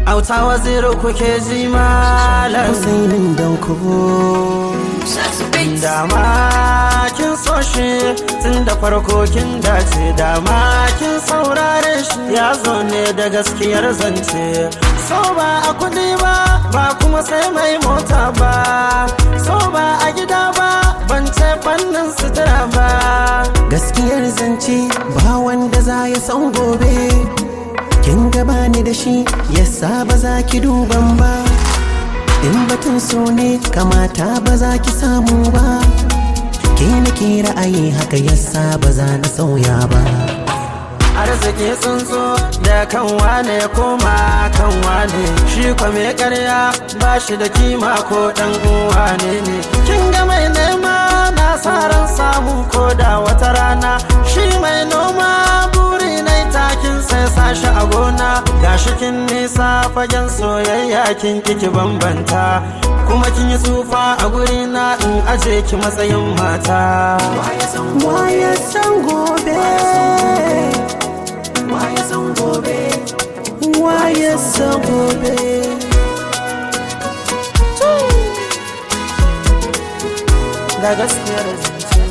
auta waziri kuke ji malam Husainin Danko dama kin so shi tun da farko kin dace dama kin saurare shi ya zo ne da gaskiyar zance so ba a kudi ba ba kuma sai mai mota ba so ba a gida ba ban ce fannin sutura ba gaskiyar zance ba wanda za ya san gobe kin gaba ni da shi yasa ba za ki duban ba in batun so ne kamata ba za ki samu ba ke nake ra'ayi haka yasa ba za na sauya ba arziki tsuntsu da kan wane ya koma kan wane shi kwa mai karya ba shi da kima ko dan uwa ne ne kin ga mai nema na sa ran samu ko da wata rana shi mai noma buri na takin sai sashi a gona gashi kin nisa fagen soyayya kin kiki bambanta kuma kin yi tsufa a guri na in aje ki matsayin mata Waya san gobe Waya san gobe Waya san gobe da gaskiyar zance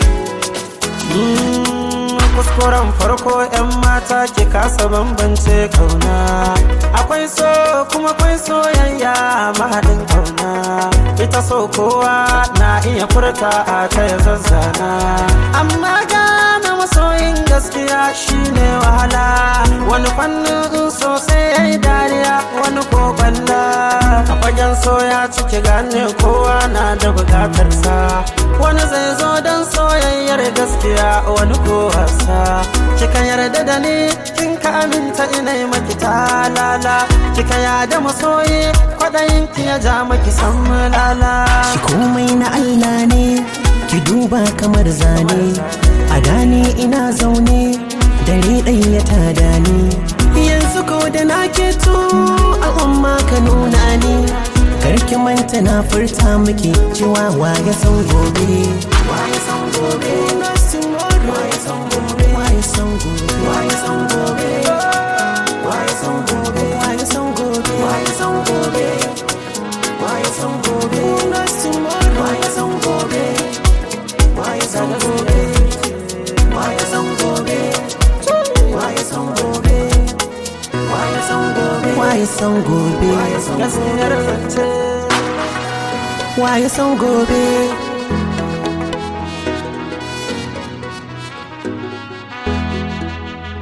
kuskuren farko 'yan mata ki kasa bambance kauna akwai so kuma akwai soyayya mahaɗin kauna ita so kowa na iya furta a ta ya zazzana amma gane masoyin gaskiya shine wahala wani fannin sosai ya yi dariya wani ko balla a fagen soya ciki gane kowa na da bukatarsa wani zai zo don soyayyar gaskiya wani ko wasa kika yarda da ni kin ka aminta ina yi maki talala kika yada masoyi kwaɗayin ki ya ja maki san lala Shi komai na Allah ne Ki duba kamar zane A gane ina zaune Dare ɗaya ta dani Yanzu ko da na keto Al'umma ka nuna ni Karki manta na furta miki cewa waya san gobe Waya san gobe Waya san gobe Waya san gobe Waya san gobe Waya san gobe Waya san gobe Waya san gobe Waya san gobe Waya san gobe Waya san gobe Waya san gobe Waya san gobe Waya san gobe Waya san gobe gaskiyar zance Waya san gobe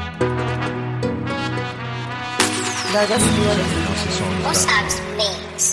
da gaskiyar zance Osab's Mix.